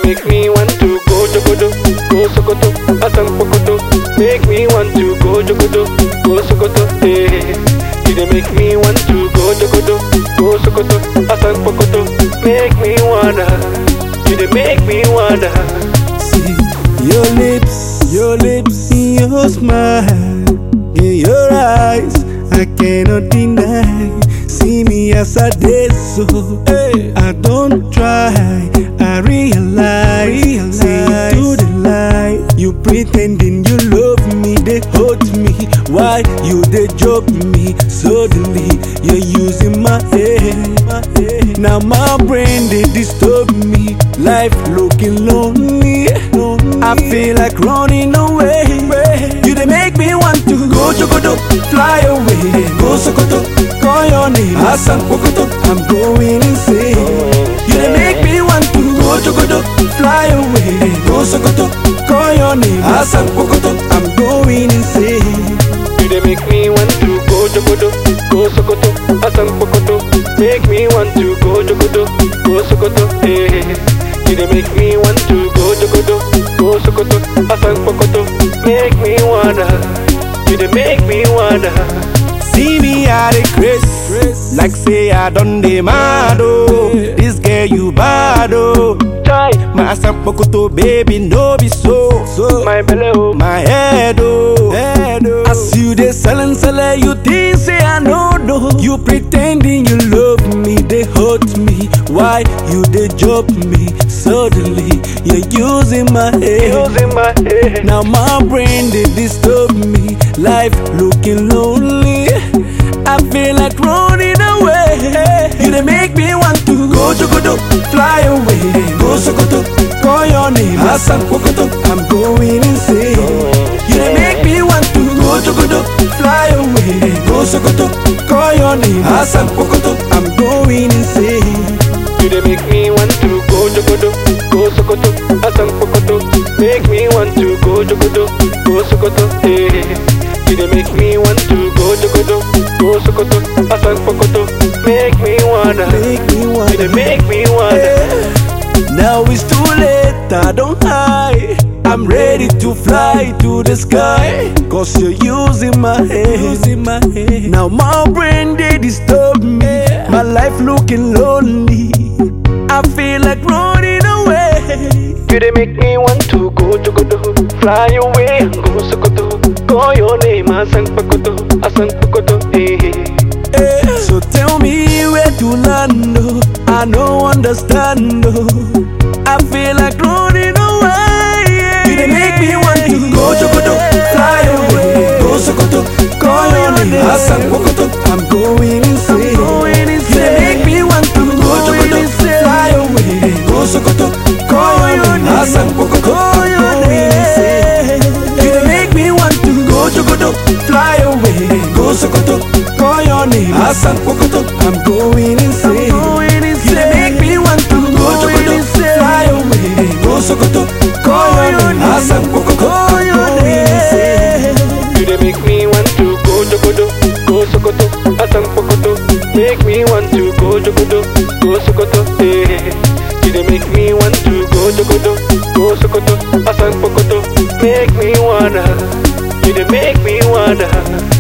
make me want to go Jogodo, go Sokoto, Asan Pokoto. Make me want to go Jogodo, go Sokoto, eh. You dey make me want to go Jogodo, go Sokoto, Asan Pokoto. Make me wanna, you dey make me wanna. See your lips, your lips, your smile, in your eyes, I cannot deny. See me as I did so. I don't try, I realize. See to the lie, you pretending you love me, they hurt me. Why you they joke me? Suddenly you're using my head. Now my brain they disturb me. Life looking lonely. I feel like running away. You they make me want to go Jogodo, fly away, go Sokoto, call your name, Hassan Pokoto. I'm going insane. You they make me want to go Jogodo, fly away, go Sokoto, call your name, Hassan Pokoto. I'm going insane. You dey make me want to go Jogodo, go Sokoto, Asan Pokoto. Make me want to go Jogodo, go Sokoto, eh. You dey make me want to go Jogodo, go Sokoto, Asan Pokoto. Make me wanna, you dey make me wanna. See me at a grace, like say I done the mad oh. This girl you bad oh. Try My asapokoto baby no be so. So my belly oh, my head oh. head oh. As you dey selling sell you think say I no know. You pretending you love me, they hurt me. Why you they joke me? Suddenly you're using my head. using my head. Now my brain they disturb me. Life looking lonely. I feel like running away. You they make me want to go Jogodo, fly away, go Sokoto, call your name, Hassan Pokoto. I'm going insane. You they make me want to go Jogodo, fly away, go Sokoto, call your name, Hassan Pokoto. I'm going insane. You dey make me want to go Jogodo, go Sokoto, Asan Pokoto. Make me want to go Jogodo, go Sokoto, eh. You dey make me want to go Jogodo, go Sokoto, Asan Pokoto. Make me wanna, Make me you want dey make me wanna. Now it's too late, I don't hide. I'm ready to fly to the sky. Cause you're using my head. Using my head. Now my brain they disturb me. My life looking lonely. I feel like running away. You dey make me want to go Jogodo, fly away and go Sokoto. Call your name Asan Pokoto, Asan Pokoto, eh. Eh, So tell me where to land. Oh. I don't understand. Oh. I feel like running away. You they make me want to go Jogodo, fly away, go Sokoto, call your name, Hassan Pokoto. I'm going insane. You they make me want to go Jogodo, fly away, go Sokoto, call your name, Hassan Pokoto. I'm going insane. You they make me want to go Jogodo, fly away, go Sokoto, call your name, Hassan Pokoto. I'm going insane. You they make me want to go Jogodo, fly away, go Sokoto, call your name, Hassan Pokoto. I'm going insane. You dey make me want to go Jogodo, go Sokoto, Asan Pokoto. Make me want to go Jogodo, go Sokoto, eh. You dey make me want to go Jogodo, go Sokoto, Asan Pokoto. Make me wanna, you dey make me wanna.